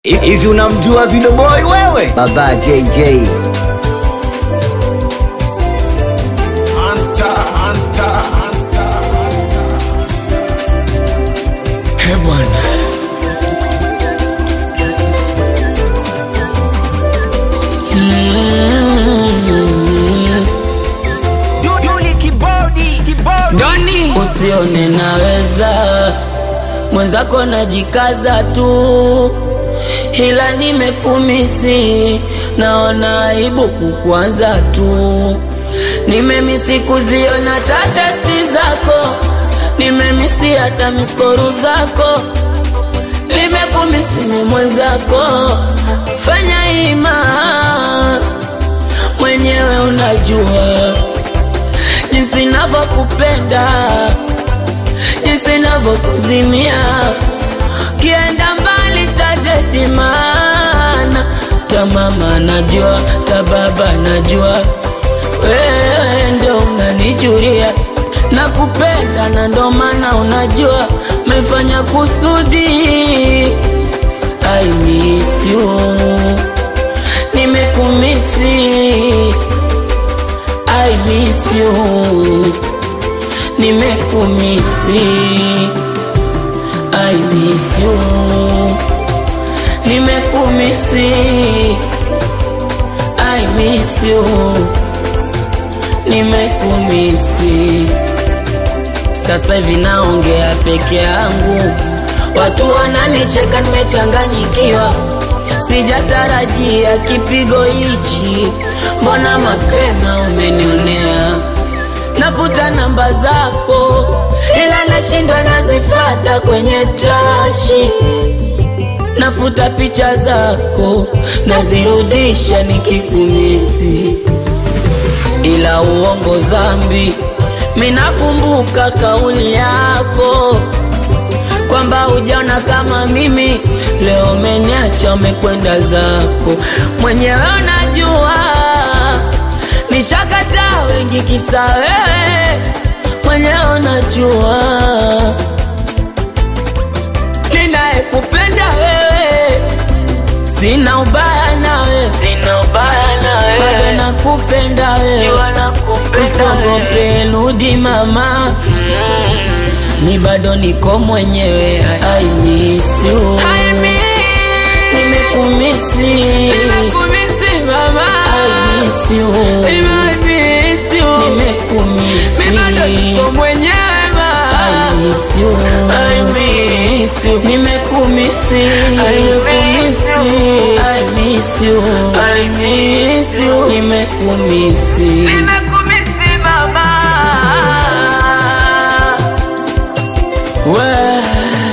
Hivi unamjua Video Boy wewe? Baba JJ. Anta, anta, anta. He bwana, Doni, usione naweza mwenzako najikaza tu, ila nimekumisi, naona aibu kukwaza tu. Nimemisi kuziona tatesti zako, nimemisi hata miskoru zako, nimekumisi ni mwenzako, fanya ima mwenyewe unajua jinsi navyokupenda, jinsi navyokuzimia, kienda mbali tadedimana, ta mama najua, ta baba najua, wewe ndio unanijulia nakupenda, na ndo maana unajua mefanya kusudi. I miss you, nimekumisi I miss you Nimekumisi I miss you Nimekumisi I miss you Nimekumisi Sasa hivi naongea peke yangu Watu wananicheka nimechanganyikiwa Sijatarajia kipigo hichi, mbona mapema umenionea? Nafuta namba zako, ila nashindwa nazifata kwenye trashi. Nafuta picha zako, nazirudisha nikikumisi, ila uongo zambi. Minakumbuka kauli yako kwamba hujaona kama mimi leo umeniacha umekwenda zako mwenyewe unajua nishakataa wengi kisa wewe mwenyewe unajua ninayekupenda wewe sina ubaya nawe sina ubaya nawe bado nakupenda wewe usogope rudi mama ni bado niko mwenyewe I miss you Nimekumisi mama I miss you Nimemiss you. Nimekumisi Mi bado niko mwenyewe ma I miss you I miss you. Nimekumisi Nimekumisi. I miss you I miss you. Nimekumisi Nimekumisi mama We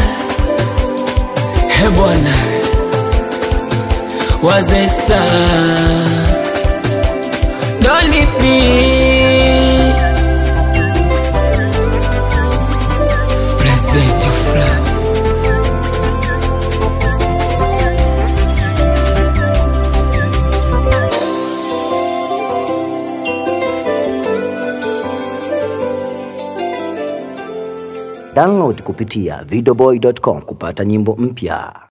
He bwana Wazesta Dolipi President of Love Download kupitia videoboy.com kupata nyimbo mpya.